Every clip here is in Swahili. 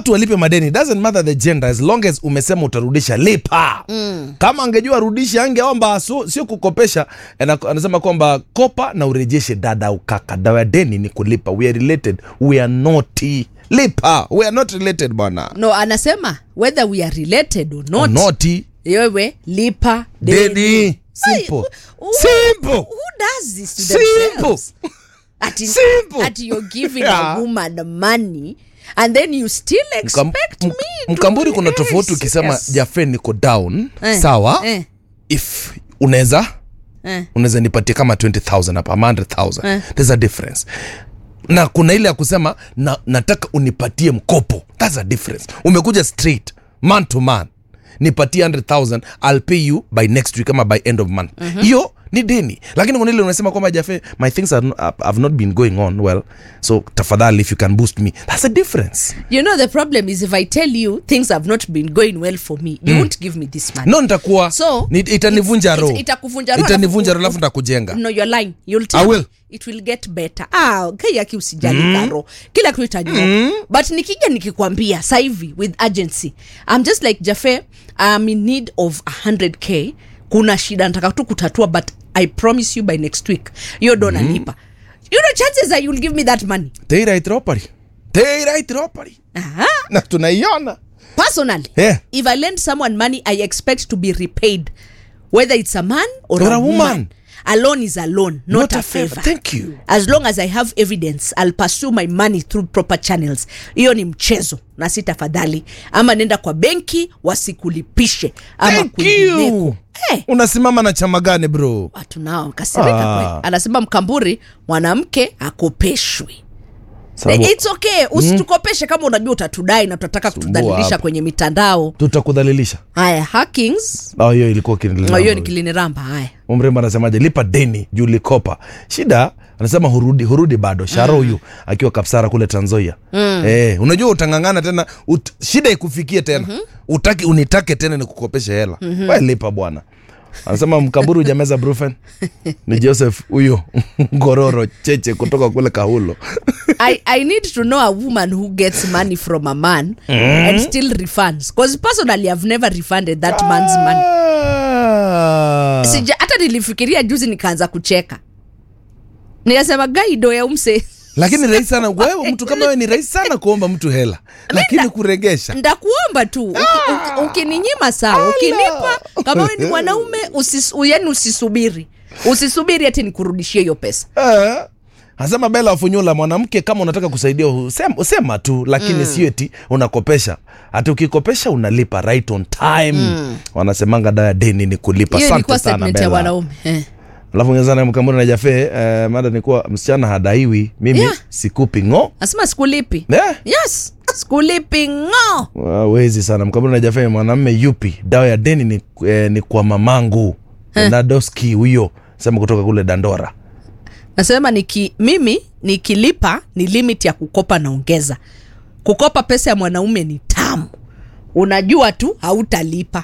watu walipe madeni doesn't matter the gender as long as umesema utarudisha lipa mm. kama angejua rudisha angeomba so, sio kukopesha Ana- anasema kwamba kopa na urejeshe dada au kaka dawa ya deni ni kulipa we are related we are not lipa we are not related bwana no anasema whether we are related or not, not wewe lipa deni. deni simple Ai, who- simple who does this to simple themselves ati, Simple. ati you're giving Yeah. a woman money and then you still Mkam- expect mk- me to mkamburi be kuna very tofauti ukisema serious. jafe niko down Eh, sawa eh, if unaweza eh. unaweza nipatia kama 20000 hapa ama 100000 Eh. there's a difference na kuna ile ya kusema na, nataka unipatie mkopo that's a difference umekuja straight man to man nipatie 100000 i'll pay you by next week ama by end of month hiyo ni deni lakini kuna ile unasema kwamba jafe my things are, no- have not been going on well so tafadhali if you can boost me that's a difference you know the problem is if i tell you things have not been going well for me you won't give me this money no nitakuwa So, ni- itanivunja it's- roho it's- itakuvunja roho, itanivunja alafu- roho alafu nitakujenga no you're lying you'll I tell will. me it will get better ah kai aki usijali mm. karo kila kitu itanyoka mm. but nikija nikikwambia sasa hivi with urgency i'm just like jafe i'm in need of 100k kuna shida nataka tu kutatua but i promise you by next week hiyo do nalipa you know chances are you'll give me that money Teira itropari Teira itropari Aha. na tunaiona personally Yeah. if i lend someone money i expect to be repaid whether it's a man or, Or a, a woman. woman. a loan is a loan not, a favor thank you as long as i have evidence i'll pursue my money through proper channels hiyo ni mchezo na si tafadhali ama nenda kwa benki wasikulipishe ama Thank kwingineko you. Eh, unasimama na chama gani bro watu nao kasirika Ah. kweli anasema mkamburi mwanamke akopeshwi Sababu- its okay usitukopeshe kama unajua utatudai na tutataka kutudhalilisha hapa. kwenye mitandao tutakudhalilisha haya hackings Oh, hiyo ilikuwa Oh, hiyo ni kiliniramba haya umrembo anasemaje lipa deni juu likopa shida anasema hurudi hurudi bado sharo huyu akiwa kapsara kule tanzoia mm. eh, unajua utangangana tena ut, shida ikufikie tena mm-hmm. utaki unitake tena nikukopeshe hela mm-hmm. we lipa bwana anasema mkaburu ujameza brufen ni joseph huyo ngororo cheche kutoka kule kahulo I, I need to know a woman who gets money from a man and still refunds because personally i've never refunded that man's money Ah. Sija, hata nilifikiria juzi nikaanza kucheka nikasema gaido ya umse lakini rahisi sana wewe mtu kama wewe ni rahisi sana kuomba mtu hela lakini kuregesha ndakuomba tu Uki- uki- ukininyima sawa ukinipa kama we ni mwanaume usis, yani usisubiri usisubiri ati nikurudishie hiyo pesa Eh, Anasema Bella Wafunyula, mwanamke kama unataka kusaidia usema, usema tu, lakini mm. sio eti unakopesha. Hata ukikopesha unalipa right on time. Mm. Wanasemanga dawa ya deni ni kulipa. hiyo Asante ilikuwa sana statement ya Bella. wanaume eh. Alafu ngezana mkambuni na Jafe eh, mada ni kuwa msichana hadaiwi, mimi Yeah. sikupi ngo. nasema sikulipi Eh, yes sikulipi ngo wezi sana mkambuni na Jafe, mwanamme yupi dawa ya deni ni, eh, ni kwa mamangu Nadoski huyo sema kutoka kule Dandora. nasema niki, mimi nikilipa ni limit ya kukopa naongeza kukopa pesa ya mwanaume ni tamu unajua tu hautalipa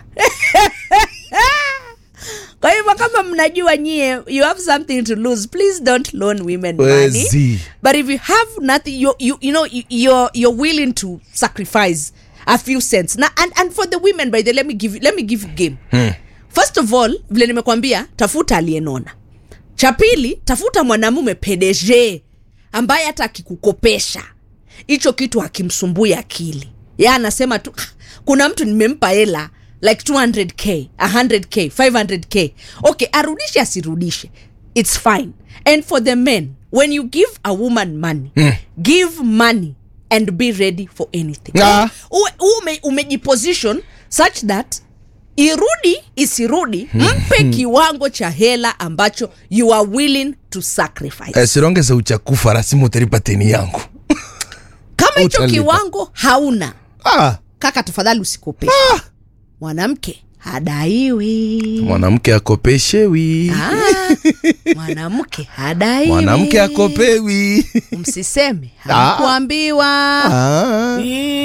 kwa hivyo kama mnajua nyie you have something to lose please don't loan women money Wezi. but if you have nothing you, you, you know you, you're, you're willing to sacrifice a few cents na and, and for the women by the let me give you, let me give you game first of all vile nimekwambia tafuta aliyenona cha pili tafuta mwanamume pdg ambaye hata akikukopesha hicho kitu hakimsumbui akili ya anasema tu "Ah, kuna mtu nimempa hela like 200k 100k 500k okay arudishe asirudishe its fine and for the men when you give a woman money give money and be ready for anything Ah. uwe, ume, umejiposition such that irudi isirudi mpe kiwango cha hela ambacho you are willing to sacrifice Eh, sirongeze uchakufa rasimu utalipa teni yangu. kama hicho utalipa. kiwango hauna Ah. kaka tafadhali usikopeshe mwanamke hadaiwi mwanamke akopeshewi Ah, mwanamke hadaiwi mwanamke akopewi msiseme Ah. hamkuambiwa ah.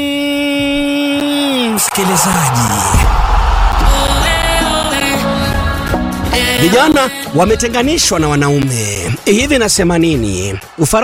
Mm, msikilizaji vijana wametenganishwa na wanaume hivi nasema nini Ufara